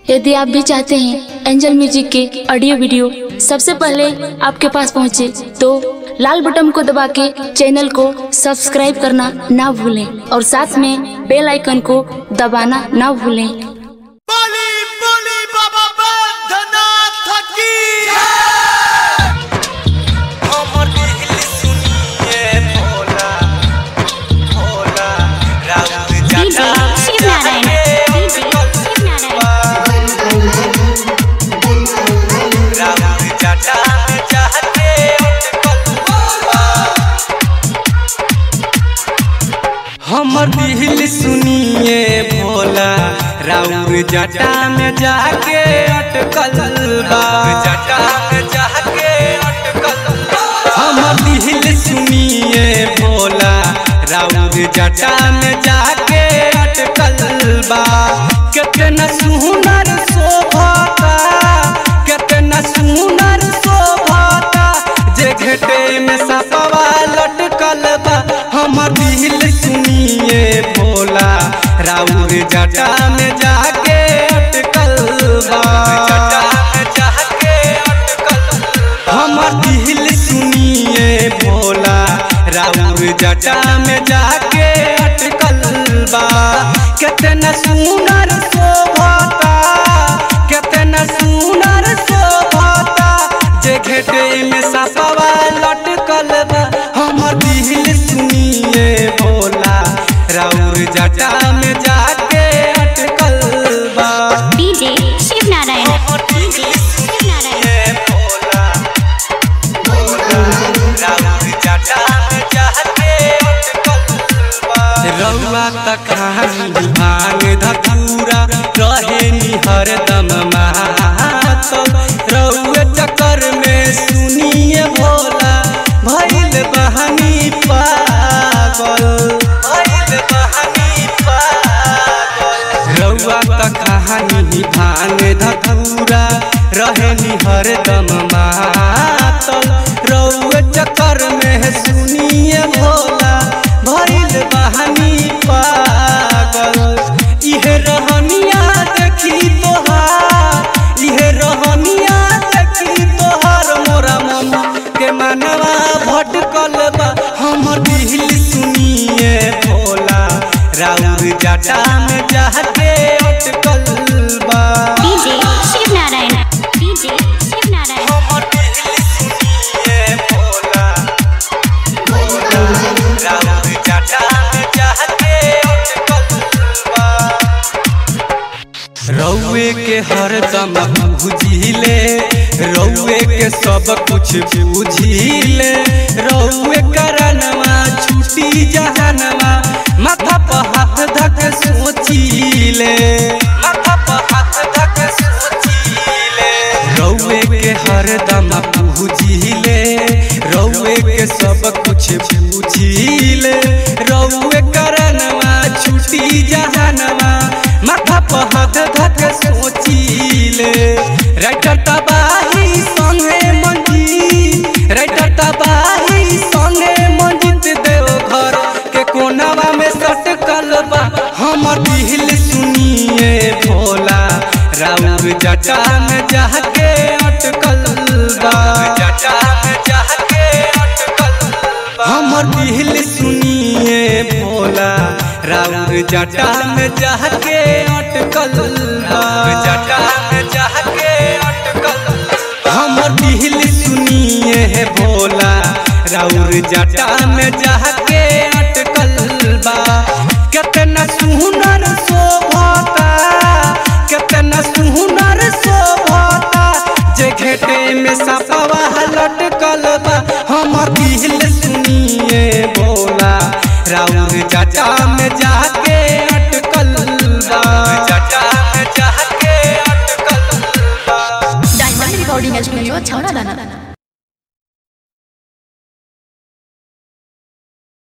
यदि आप भी चाहते हैं एंजल म्यूजिक के ऑडियो वीडियो सबसे पहले आपके पास पहुंचे तो लाल बटन को दबा के चैनल को सब्सक्राइब करना ना भूलें और साथ में बेल आइकन को दबाना ना भूलें बली बली बाबा बैद्यनाथ की हमर दिल सुनिए भोला भोला राउत DJ जटा शिव नारायण DJ शिव नारायण राउत जटा चाहते हमर दिल सुनिए भोला राउर जटा में जाके अटकल बा जटा में जाके अटकल हमर दिल सुनिए भोला राउर जटा में जाके अटकल बा कितना सुनर शोभाता कितना सुनर शोभाता जे घेटे में सपवा लटकल बा हमर दिल सुनिए भोला राउर जटा में जाके अटकल बा जटा में जाके अटकल हमर दिल सुनिए भोला राउर जटा में जाके अटकल बा कितना सुनर शोभाता कितना सुनर शोभाता जे घेटे में सपवा लटकल बा हमर दिल सुनिए भोला राउर जटा में जाके अटकल बा DJ शिव नारायण हमर दिल DJ शिव नारायण सुनिए भोला राउर जटा में जाके अटकल बा रउआ त खानी भांग धतूरा रहे नि हरदम मातल रउए चक्कर में सुनिए भोला भइल बहानी पागल भइल बहानी पागल रउआ त कहानी भांग धतूरा रहे नि हरदम मातल रउए चक्कर में सुनिए भोला भइल बहानी पागल इहे रहनिया देखी तोहार इहे रहनिया देखी तोहार मोरा मम के मनवा भटकल बा हमर दिल सुनिए भोला राउर जटा में जाके अटकल बा DJ शिव नारायण DJ शिव नारायण हमर दिल सुनिए भोला राउर जटा में जाके अटकल बा रउए के हरदम बुझिले रउए के सब कुछ बुझिले रउए करनवा छुटी जहनवा माथा पर हाथ धक सोचिले माथा पर हाथ धक सोचिले रउए के हरदम बुझिले रउए के सब कुछ बुझिले रउए करनवा छुटी जहनवा माथा पर हाथ धक सोचिले राइटर तबाही संगे मंजी राइटर तबाही संगे मंजित देव घर के कोनावा में सटकल बा हमर दिल सुनिए भोला राउर जटा में जाके अटकल बा जटा में जाके अटकल बा हमर दिल सुनिए भोला राउर जटा में जाके अटकल बा जटा में जाके अटकल हमर दिल सुनिए भोला राउर जटा में जाके अटकल बा कितना सुनर शोभाता कितना सुनर शोभाता जे घेटे में सपवा लटकल बा हमर दिल सुनिए भोला राउर जटा में जाके अटकल बा जटा में जाके अटकल बा डायमंड रिकॉर्डिंग स्टूडियो छौड़ा दाना